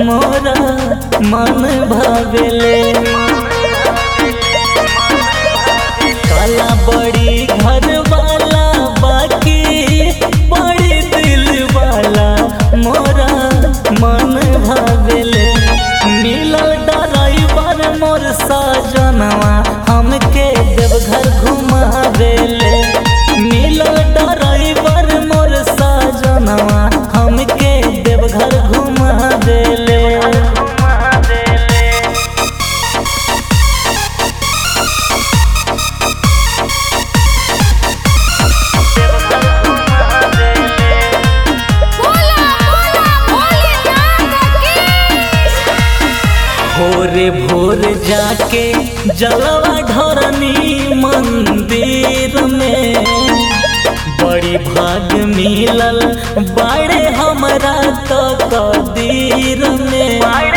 मोरा मन भावेले काला बड़ी घर वाला बाकी बड़ी दिल वाला मोरा मन भावेले मिलल ड्राइवर मोर साजनवा हमके देवघर घुमावेले मिलल ड्राइवर मोर साजनवा हमके देवघर घुमावेले बोला बोला भोलेनाथ की भोरे भोर जाके जलवा ढरनी मंदिर में बड़ी भाग मिलल बाड़े हमरा तो कदीर में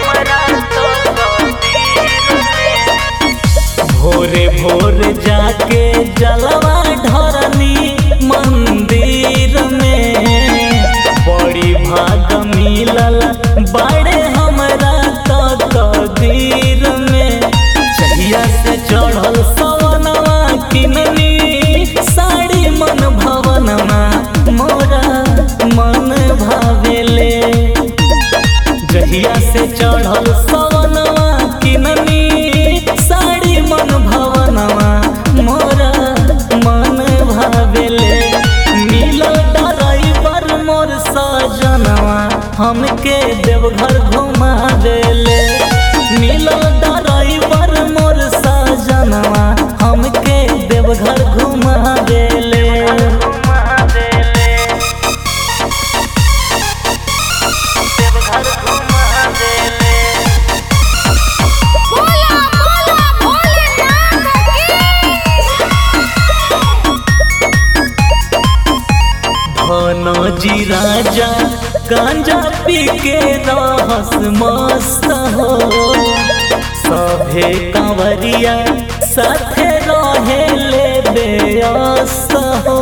भोरे भोर जाके जलवा ढरनी मंदिर में बड़ी भाग मिलल बाड़े हमरा तो कदीर में चहिया से चढ़ल सवनवा किननी साड़ी मन भवनमा मोरा मन भावेले जहिया से चढ़ल सवनवा किननी साड़ी मन भवनवा मोरा मन भावेले मिलल ड्राइवर मोर सजनवा हमके देवघर घुमा देले मिलल ड्राइवर मोर सजनवा हमके देवघर घुमा देले बोला बोला भोलेनाथ की जी राजा गांजा पी के रहस मस्त हो सभे कंवरिया साथे रहे ले बेअस्त हो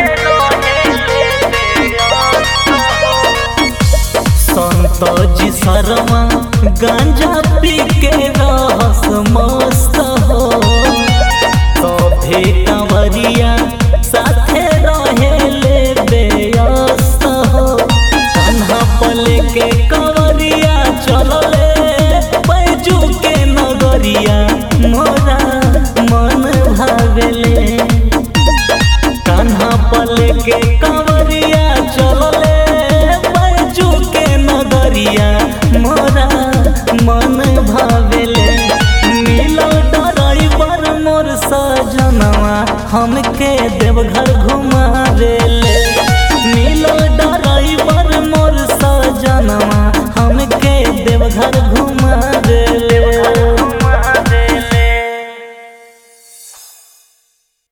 संत जी शर्मा गांजा पी के रहस मस्त हो सभे कंवरिया साथे रहे ले बेअस्त हो कान्हा पल के कंवरिया चलले बैजू के नगरिया मोरा मन भावेले कान्हा पल के कंवरिया चलले बैजू के नगरिया मोरा मन भावेले मिलल ड्राइवर मोर सजनवा हमके देवघर घुमावेले मिलल ड्राइवर मोर सजनवा हमके देवघर घुमा